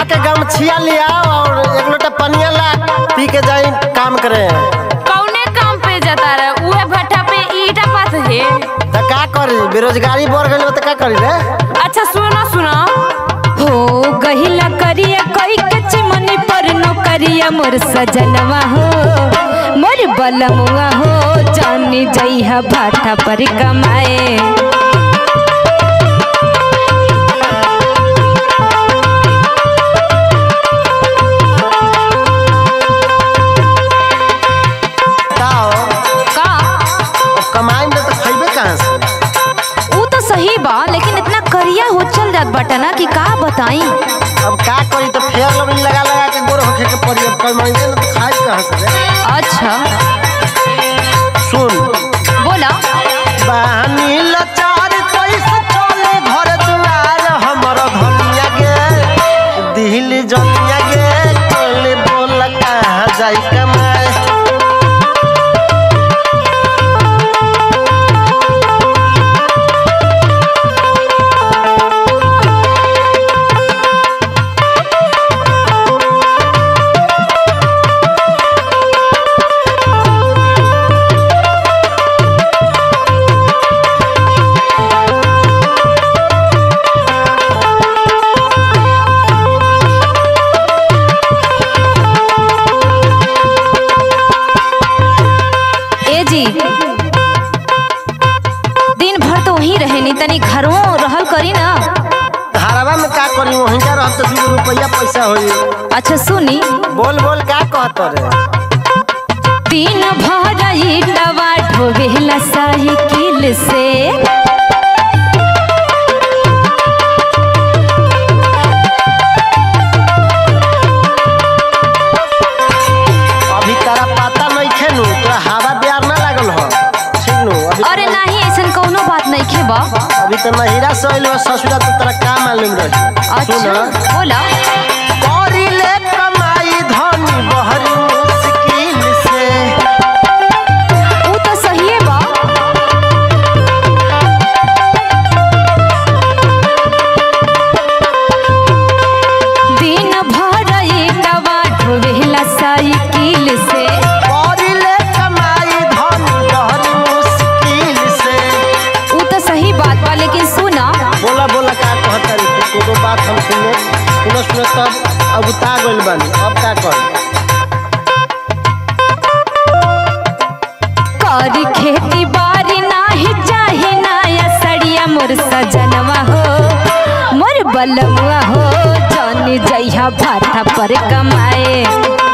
जाके गमछिया ले आओ और एक लोटा पनिया ला पी के जाई काम करे कौने काम पे जाता रहे उहे भट्ठा पे ईटा पात है त का करी बेरोजगारी बढ़ गइल बा त का करी रे अच्छा सुनो सुनो हो गहिला करिया कोई के चिमनी पर नौकरिया मोर सजनवा हो मोर बलमुआ हो जानी जइहा भाटा पर कमाए का हो का कमाई में तो खइबे कहां से ऊ तो सही बा लेकिन इतना करिया हो चल जात बाटा ना कि का बताई अब का करी तो फेयर लवली लगा लगा के गोर होखे के पड़ी अब कमाई में तो खाई कहां से रे अच्छा सुन बोला बहनी लचार कैसे चले घर दुआर हमर धनिया गे दिल जनिया गे कोले बोल कहाँ जाई कमाए ए जी दिन भर तो वहीं रहे नी तनी घरों रहल करी ना धारावा में का करी वहीं जा रह तो दू रुपया पैसा होई अच्छा सुनी बोल बोल का कहत रे दिन भर ईटवा ढोवेला साइकिल से अभी तारा पता नहीं खेलू तोरा हवा ब्यार ना लागल हो ठीक नु अभी अरे नहीं ऐसन कौनो बात नहीं खे बा अभी तो नहिरा से अइल ससुरा तो तोरा का मालूम रही अच्छा बोला करी ले कमाई धनी बहरी मुश्किल से ऊ तो सही बा दिन भर ईटवा ढोवेला साइकिल से करिले कमाई धन बहरी मुश्किल से ऊ तो सही बात बा लेकिन सुना बोला बोला का कहता रे तू कोनो बात हम सुने सुनो सुनो तब अब उता गइल बानी अब का कर करी खेती बारी नाही चाहे नाया सड़िया मोर सजनवा हो मोर बलमुआ हो जानी जइहा भाटा पर कमाए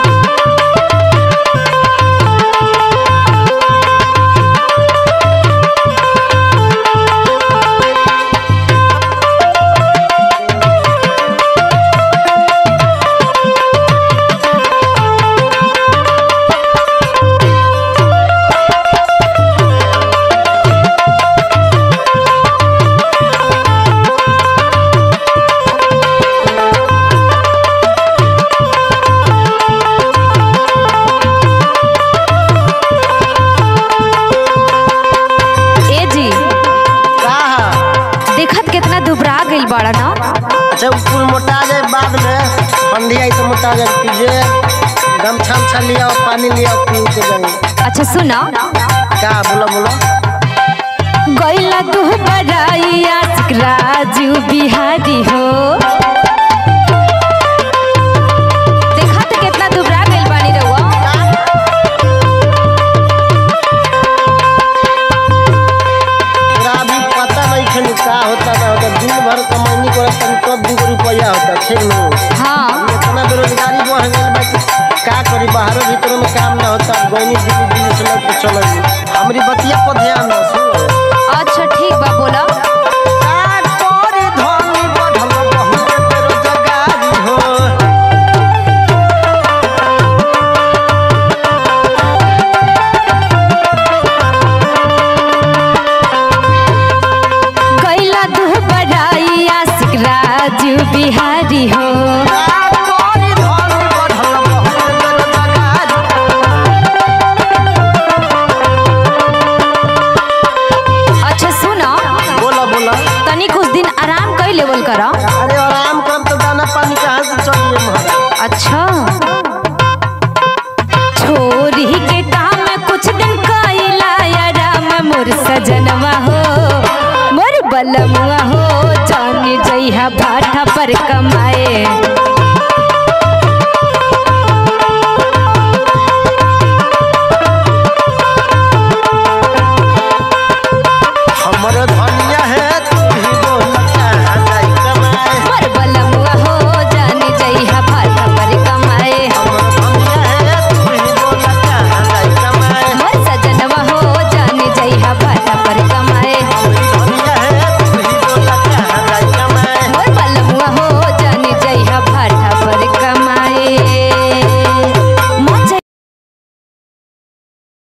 ए जी का हा? देखत कितना दुबरा गइल बाड़ा ना अच्छा उ कुल मोटा जाए बाद में ठंडी आई तो मोटा जाए पीजे गमछा उमछा लिया पानी लिया पी के जाए अच्छा सुना का बोला बोला गइला तू बड़ाई आशिक राजू बिहारी हो देखा तो कितना दुबरा गइल बानी रउआ तोरा अभी पता नहीं खेलू का होता ना होता दिन भर कमाई करे तनी तब दू रुपया होता ठीक नु हाँ इतना बेरोजगारी बढ़ गई बा कि का करी बाहरों भीतरों में काम ना होता गईनी दिल्ली दिल्ली से लग के चल हमारी बतिया पर ध्यान दो सुन अच्छा ठीक बा बोला का करे धनी बढ़ल बहुत बेरोजगारी हो गइला तू बड़ाई आशिक राजू बिहारी हो का करे धनी बढ़ल बहुत बेरोजगारी अच्छा सुना अच्छा छोरी के काम कुछ दिन कैला आराम मोर सजनवा हो मोर बलमुआ हो जानी जइहा भाठा पर कमाए